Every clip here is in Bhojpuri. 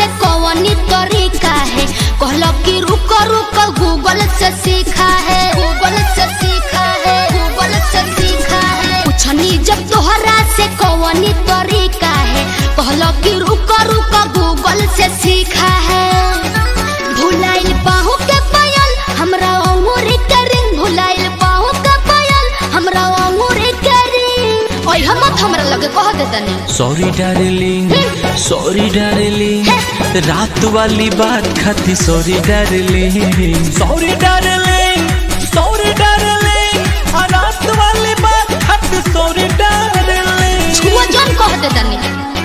से कौनी तरीका है कहलो कि रुक रुक गूगल से सीखा है गूगल से सीखा है गूगल से सीखा है पूछनी जब तोहरा से कौनी तरीका है कहलो कि रुक रुक गूगल से सीखा है भुलाइल बाहू के पायल हमरा अंगूरी के रिंग भुलाइल बाहू के पायल हमरा अंगूरी के रिंग ओए हम हमरा लगे कह देतनी सॉरी डार्लिंग सॉरी डार्लिंग रात वाली बात खाती sorry darling sorry darling sorry darling रात वाली बात खाती सॉरी डार्लिंग छुआ जान कह देतनी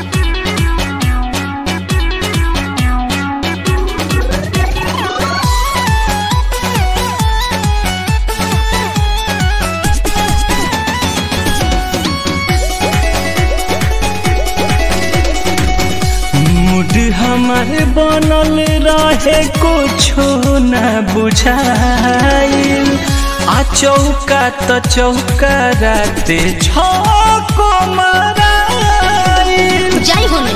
मूड हमारे बनल रहे कुछो न बुझाइल आ चौका त चौका राते छको मराइल जाई होने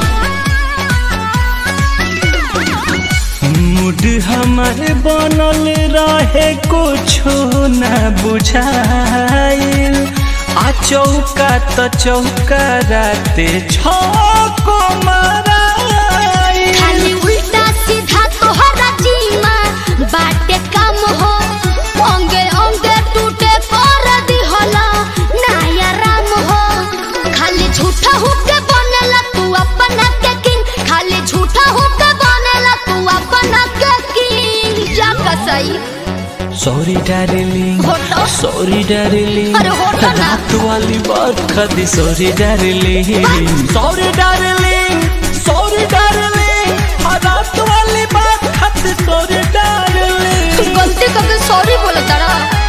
मूड हमारे बनल रहे कुछो न बुझाइल आ चौका त चौका राते छको मराइल खाली उल्टा सीधा तोहरा जीमा बाटे काम हो अंगे अंगे टूटे कर दिहला नया राम हो खाली झूठा होके बनेला तू अपना के किंग खाली झूठा होके बनेला तू अपना के किंग जा कसई सॉरी डार्लिंग होटो। सॉरी डार्लिंग अरे होटो ना। रात वाली बात खाती sorry darling sorry darling sorry darling रात वाली बात खाती सॉरी डार्लिंग गलती करके सॉरी बोले तारा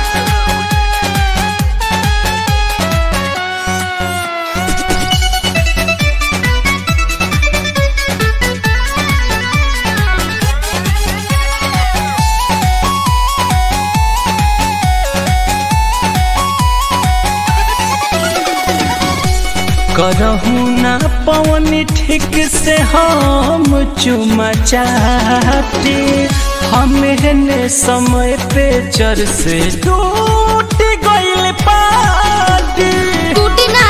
करहू ना पवन ठीक से हम चुमा चाहते हमें समय पे चर से टूट गइल पाटी टूटी ना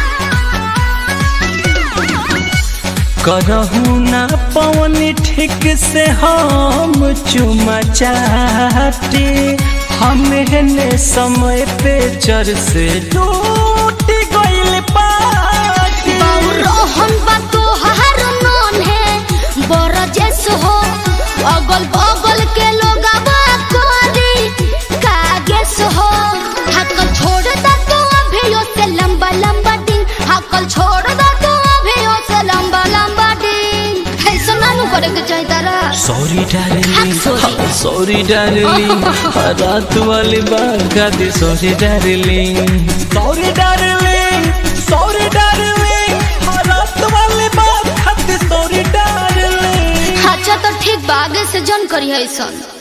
करहू ना पवन ठीक से हम चुमा चाहते हमें समय पे चर से टूट गइल पाटी रोहन बा तोहार नौन है बड़ जैस हो अगल बगल के लोग करी कागेस हो हकल छोड़ दा तू अभियो से लंबा लंबा दिन हकल छोड़ दा तू अभियो से लंबा लंबा दिन ऐसा नानू करे के चाहिए तारा सॉरी हाँ, डार्लिंग sorry. सॉरी डार्लिंग रात वाली बात खाती sorry darling sorry darling sorry darling रात वाली बात खाती सॉरी डार्लिंग अच्छा तो ठीक बा आगे से जन करी है ऐसा